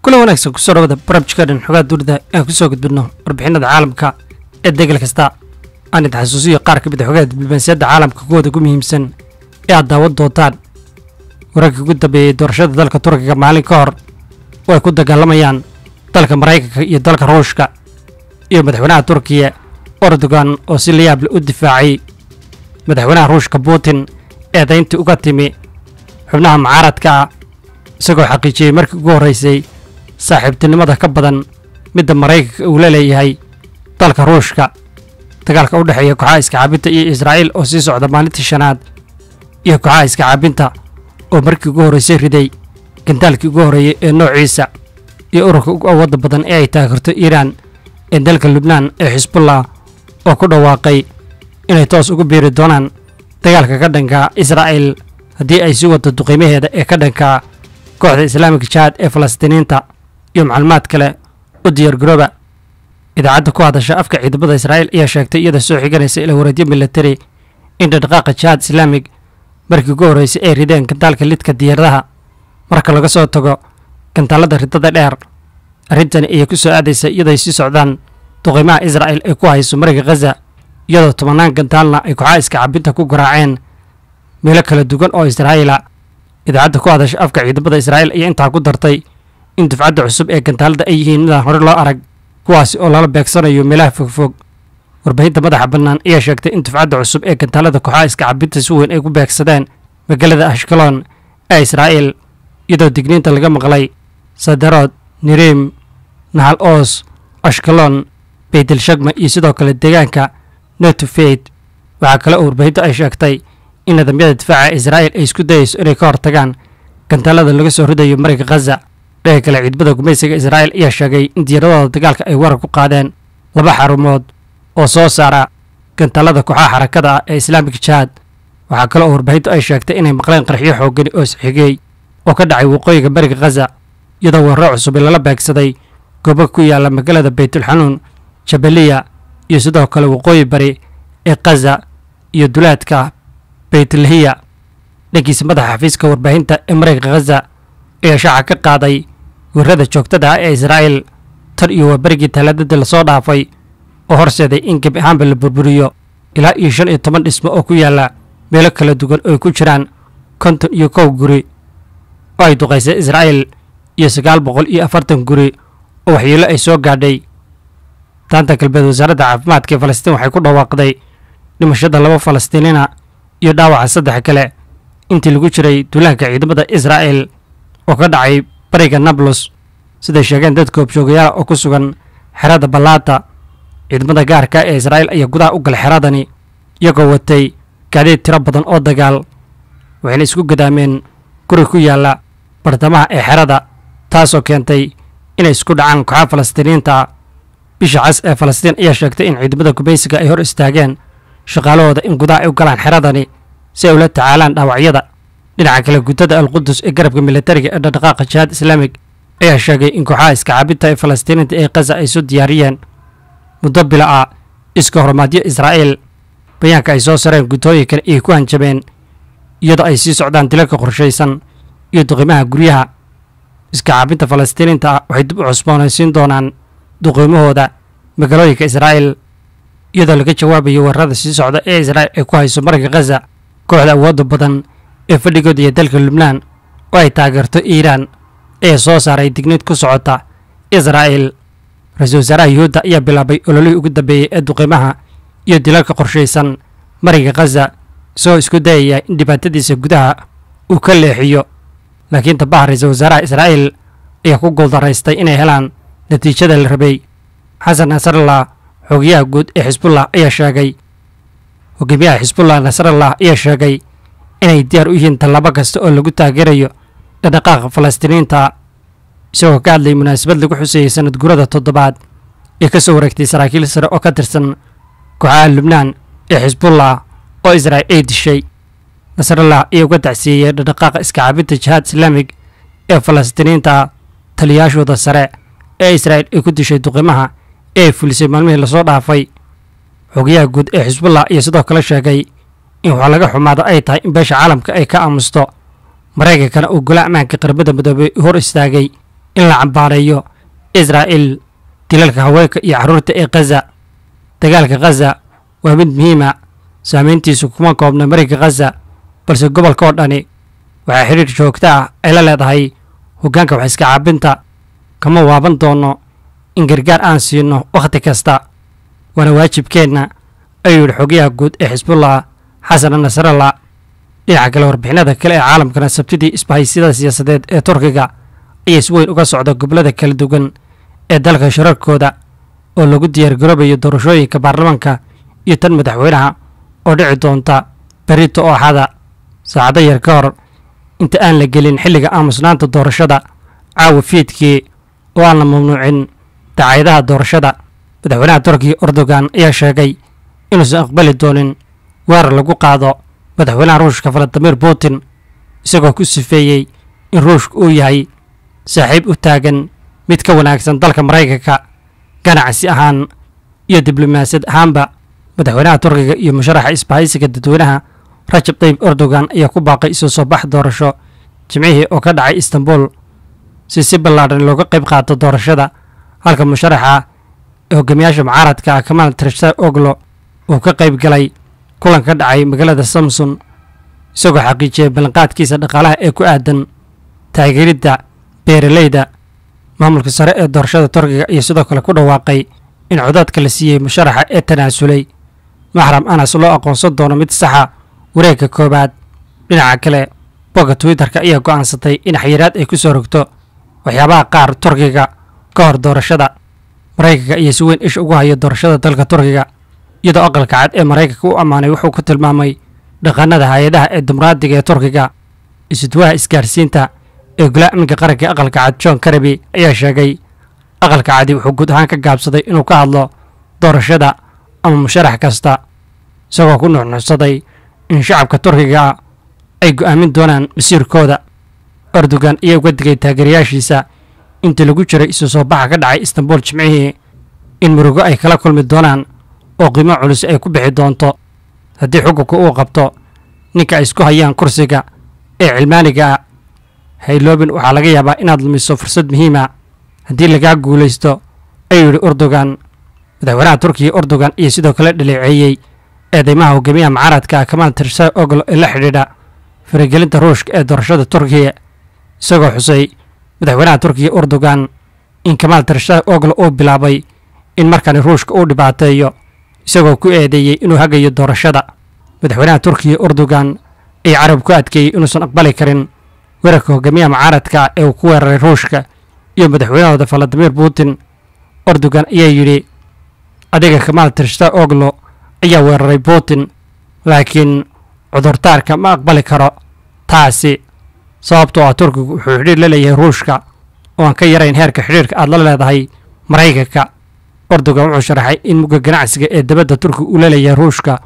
kula wanaagsan kusoo dhawada barabjikadhan xogaa dunida aan kusoo gudbinno warbixinada caalamka ee degal kasta aan idin xasuusiyo qaar ka mid a xogaha diblomaasiyadda caalamka kuwooda ugu muhiimsan ee aad daawad doontaan wararkii ugu dambeeyey doorashada dalka turkiga maalin ka hor oo ay ku dagaalamayaan dalka maraykanka iyo dalka ruushka iyo madaxweynaha turkiya erdogan oo si layaable u difaacay madaxweynaha ruushka putin eedayntii uga timi xubnaha mucaaradka ah isagoo xaqiijiyey markii ugu horraysay saaxiibtinimada ka badan midda maraykanka uu la leeyahay dalka ruushka dagaalka u dhexeeya kooxaha iskacaabinta iyo israa'iil oo sii socda maalintii shanaad iyo kooxaha iskacaabinta oo markii ugu horraysay riday gandaalkii ugu horreeyey ee noociisa iyo ururka ugu awoodda badan ee ay taageerto iiraan ee dalka lubnaan ee xisbullah oo ku dhawaaqay inay toos ugu biiri doonaan dagaalka ka dhanka israa'iil haddii ay sii waddo duqiimaheeda ee ka dhanka kooxda islaamika jihaad ee falastiiniinta iyo macluumaad kale u diyaargarooba idaacadda ku hadasha afka ciidamada israa'iil ayaa sheegtay iyada soo xiganaysa ila wareedyo militari in dhaqdhaqaaqa jihaad islaamig markii ugu horraysay ay rideen gantaalka lidka diyaaradaha marka laga soo tago gantaalada ridada dheer arrintani ayay ku soo aadaysa iyaday sii socdaan duqiimaha israa'iil ay ku hayso mariga khaza iyadoo tobannaan gantaalna ay kooxaha iska cabinta ku garaaceen meelo kala duwan oo israa'iila idaacadda ku hadasha afka ciidamada israa'iil ayaa intaa ku dartay in dufcadda cusub ee gantaalada ay yihiin midaan hore loo arag kuwaasi oo lala beegsanayo meelaha fogfog warbaahinta madaxa bannaan ayaa sheegtay in dufcadda cusub ee gantaalada kooxaha iska cabinta si weyn ay ku beegsadeen magaalada ashkalon ee israa'iil iyadoo digniinta laga maqlay sadarood nirim nahal oos ashkalon baytelshagma iyo sidoo kale deegaanka netufeid waxaa kale oo warbaahintu ay sheegtay in nidaamyada difaaca israa'iil ay isku dayayso inay ka hortagaan gantaalada laga soo ridayo mariga khaza dhaga kale ciidamada gumaysiga israa'iil ayaa sheegay in diyaaradooda dagaalka ay warar ku qaadeen laba xarumood oo soo saara gantaalada kooxaha xarakada ah ee islaamika jihaad waxaa kale oo warbaahintu ay sheegtay inay maqleen qarxiyo xoogani oo isxigey oo ka dhacay waqooyiga bariga khaza iyadoo weeraro cusub lala beegsaday goobo ku yaalla magaalada baytulxanuun jabaliya iyo sidoo kale waqooyi bari ee khaza iyo dulaadka baytlahiya dhankiisa madaxa xafiiska warbaahinta ee maraykanka khaza ayaa shaaca ka qaaday weerarada joogtada ah ee israa'iil tan iyo waa berigii talaadadii lasoo dhaafay oo horseeday in gebi ahaanba la burburiyo ilaa iyo shan iyo toban dhismo oo ku yaalla meelo kala duwan oo ay ku jiraan konton iyo kow guri oo ay duqaysay israa'iil iyo sagaal boqol iyo afartan guri oo waxyeelo ay soo gaadhay daanta galbeed wasaaradda caafimaadka ee falastiin waxay ku dhawaaqday dhimashada laba falastiiniina iyo dhaawaca saddex kale intii lagu jiray duulaanka ciidamada israa'iil oo ka dhacay bariga nablus siday sheegeen dad koobjoogayaala oo ku sugan xerada ballaata ciidamada gaarka ee israa'iil ayaa gudaha u galay xeradani iyagoo watay gaadiid tiro badan oo dagaal waxayna isku gadaameen guri ku yaalla bartamaha ee xerada taasoo keentay inay isku dhacaan kooxaha falastiiniinta bisha cas ee falastiin ayaa sheegtay in ciidamada gumaysiga ay hor istaageen shaqaalahooda in gudaha ay u galaan xeradani si ay ula tacaalaan dhaawacyada dhinaca kale guddada alqudus ee garabka militariga ee dhaqdhaqaaqa jihaad islaamig ayaa sheegay in kooxaha iska cabinta ee falastiiniinta ee khaza ay soo diyaariyeen muddo bila ah iska hormaadyo israa'iil bayaanka ay soo sareen guddooyinkan ayay ku hanjabeen iyadoo ay sii socdaan dilalka qorshaysan iyo duqiimaha guryaha iska cabinta falastiiniinta ah waxay dib u cusboonaysiin doonaan duqiimahooda magaalooyinka israa'iil iyadoo laga jawaabayo weerarada sii socda ee israa'iil ay ku hayso marinka khaza kooxda awoodda badan ee fadhigooda iyo dalka lubnaan oo ay taageerto iiraan ee soo saaray digniid ku socota israa'iil ra-iisul wasaaraha yuhuudda ayaa bilaabay ololihii ugu dambeeyey ee duqiimaha iyo dilalka qorshaysan marinka khaza isagoo isku dayaya in dhibaatadiisa gudaha uu ka leexiyo laakiin tabaha ra-iisul wasaaraha israa'iil ayaa ku guuldaraystay inay helaan natiijada la rabay xasan nasrallah xogayaha guud ee xisbullah ayaa sheegay hogaamiyaha xisbullah nasrallah ayaa sheegay inay diyaar u yihiin tallaabo kasta oo lagu taageerayo dhaqdhaqaaqa falastiiniinta isagoo ka hadlayay munaasabad lagu xuseeyey sanad gurada toddobaad ee ka soo wareegtay saraakiil sare oo ka tirsan kooxaha lubnaan ee xisbullah oo israa'iil ay dishay nasrallah ayaa uga tacsiiyey dhaqdhaqaaqa iska cabinta jihaad islaamig ee falastiiniinta taliyaashooda sare ee israa'iil ay ku dishay duqimaha ee ay fulisay maalmihii lasoo dhaafay xogayaha guud ee xisbullah ayaa sidoo kale sheegay in wax laga xumaado ay tahay in beesha caalamka ay ka aamusto maraykankana uu gola ammaanka qaramada midoobey hor istaagay in la cambaareeyo israa'il dilalka haweenka iyo carruurta ee khaza dagaalka khaza waa mid muhiima saamayntiisu kuma koobna mariga khaza balse gobolka oo dhani waxaa xidhiir joogto ah ay la leedahay hoggaanka wax iska caabinta kama waaban doono in gargaar aan siino wakhti kasta waana waajibkeenna ayuu yidhi xogayaha guud ee xisbullah xasan nasrallah dhinaca kale warbixinada kale ee caalamkana sabtidii isbahaysiyada siyaasadeed ee turkiga ayaa si weyn uga socda gobollada kala duwan ee dalka shirarkooda oo lagu diyaargaroobayo doorashooyinka baarlamaanka iyo tan madaxweynaha oo dhici doonta berito oo axada saacado yar ka hor inta aan la gelin xilliga aamusnaanta doorashada caawa fiidkii oo aan la mamnuucin dacaayadaha doorashada madaxweynaha turkiga erdogan ayaa sheegay inuusan aqbali doonin weerar lagu qaado madaxweynaha ruushka valadimir putin isagoo ku sifeeyey in ruushka uu yahay saaxiib u taagan mid ka wanaagsan dalka maraykanka ganacsi ahaan iyo diblomaasiyad ahaanba madaxweynaha turkiga iyo musharaxa isbahaysiga dadweynaha rajab tayyib erdogan ayaa ku baaqay isu soo bax doorasho jimcihii oo ka dhacay istanbul si si ballaadhan looga qayb qaato doorashada halka musharaxa ee hogaamiyaasha mucaaradka ah kamaal trishta oglo uu ka qayb galay kulan ka dhacay magaalada samson isagoo xaqiijiyay ballanqaadkiisa dhaqaalaha ee ku aadan taageeridda beeraleyda maamulka sare ee doorashada turkiga iyo sidoo kale ku dhawaaqay in codaadka la siiyey musharaxa ee tanaasulay maxram anas loo aqoonsan doono mid saxa wareegga koowaad dhinaca kale bogga twitterka ayaa go'aansatay in xayiraad ay ku soo rogto waxyaabaha qaar turkiga ka hor doorashada maraykanka ayaa si weyn isha ugu haya doorashada dalka turkiga iyadoo aqalka cad ee maraykanka u ammaanay wuxuu ku tilmaamay dhaqanada hay-adaha ee dimuqraadiga ee turkiga isudwaha isgaarsiinta ee golaha amniga qaranka ee aqalka cad john karabi ayaa sheegay aqalka cadi wuxuu guud ahaan ka gaabsaday inuu ka hadlo doorashada ama musharax kasta isagoo ku nuxnuxsaday in shacabka turkiga ay go'aamin doonaan masiirkooda erdogan ayaa uga digay taageerayaashiisa intii lagu jiray isu soo baxa ka dhacay istanbul jimcihii in murugo ay kala kulmi doonaan oo qiimo culus ay ku bixi doonto haddii xukunka uu qabto ninka ay isku hayaan kursiga ee cilmaaniga ah hayloobin waxaa laga yaabaa inaad lumiso fursad muhiima haddii lagaa guulaysto ayuu yidhi erdogan madaxweynaha turkiga erdogan iyo sidoo kale dhaleeceeyey eedeymaha hogaamiyaha mucaaradka ah kamaal tirsa oglo ee la xidhiidha faragelinta ruushka ee doorashada turkiga isagoo xusay madaxweynaha turkiga erdogan in kamaal tirsa oglo uu bilaabay in markani ruushka uu dhibaateeyo isagoo ku eedeeyey inuu hagayo doorashada madaxweynaha turkiga erdogan ayaa carab ku adkeeyey inuusan aqbali karin weerarka hogaamiyaha mucaaradka ee uu ku weeraray ruushka iyo madaxweynahooda valadimir putin erdogan ayaa yidhi adiga kamaal tirshta oglo ayaa weeraray putin laakiin cudurdaarka ma aqbali karo taasi sababtoo ah turkigu wuxuu xidhiir la leeyahay ruushka oo aan ka yarayn heerka xidhiirka aad la leedahay maraykanka erdogan wuxuu sharaxay in mugga ganacsiga ee dabadda turkiga uu la leeyahay ruushka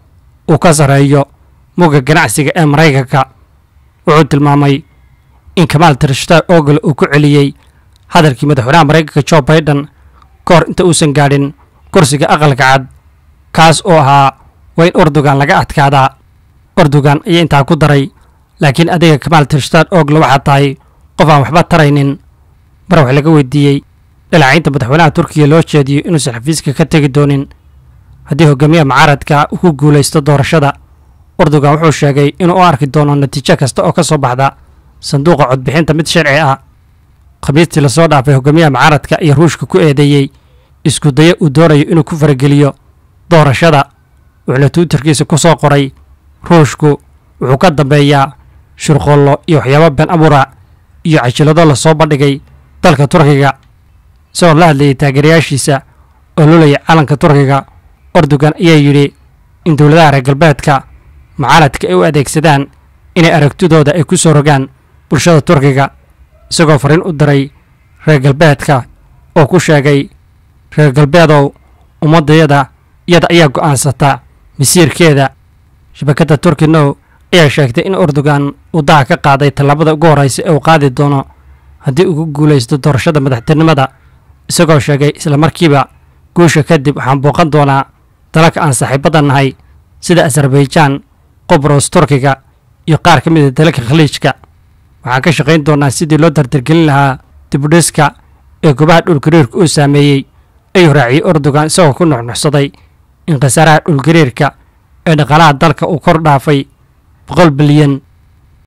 uu ka sarreeyo mugga ganacsiga ee maraykanka wuxuu tilmaamay in kamaal tirshta ogl uu ku celiyey hadalkii madaxweynaha maraykanka jo baiden ka hor inta uusan gaadhin kursiga aqalka cad kaas oo ahaa waa in erdogan laga adkaadaa erdogan ayaa intaa ku daray laakiin adiga kamaal tirshtan oglo waxaa tahay qof aan waxba taraynin mar wax laga weydiiyey dhaleecaynta madaxweynaha turkiga loo jeediyo inuusan xafiiska ka tegi doonin haddii hogaamiyaha mucaaradka uu ku guulaysto doorashada erdogan wuxuu sheegay inuu u arki doono natiijo kasta oo ka soo baxda sanduuqa codbixinta mid sharci ah khamiistii lasoo dhaafay hogaamiyaha mucaaradka iyo ruushka ku eedeeyey isku dayo uu doonayo inuu ku farageliyo doorashada wuxuuna twitterkiisa ku soo qoray ruushku wuxuu ka dambeeyaa shirqoollo iyo waxyaabo been abuura iyo cajilado lasoo bandhigay dalka turkiga isagoo la hadlayay taageerayaashiisa oo lolaya calanka turkiga erdogan ayaa yidhi in dowladaha reer galbeedka mucaaradka ay u adeegsadaan inay aragtidooda ay ku soo rogaan bulshada turkiga isagoo fariin u diray reer galbeedka oo ku sheegay reer galbeedow ummaddayada iyada ayaa go'aansata masiirkeeda shabakadda turki now ayaa sheegtay in erdogan uu daha ka qaaday tallaabada ugu horreysa ee uu qaadi doono haddii uu ku guulaysto doorashada madaxtinimada isagoo sheegay islamarkiiba guusha kadib waxaan booqan doonaa dalalka aan saaxiibadda nahay sida azarbaijan qobros turkiga iyo qaar ka mid a dalalka khaliijka waxaan ka shaqayn doonaa sidii loo dardargelin lahaa dibudhiska ee goobaha dhulgariirka uu saameeyey ayuu raaciyey erdogan isagoo ku nuxnuxsaday in khasaaraha dhulgariirka ee dhaqaalaha dalka uu kor dhaafay boqol bilyan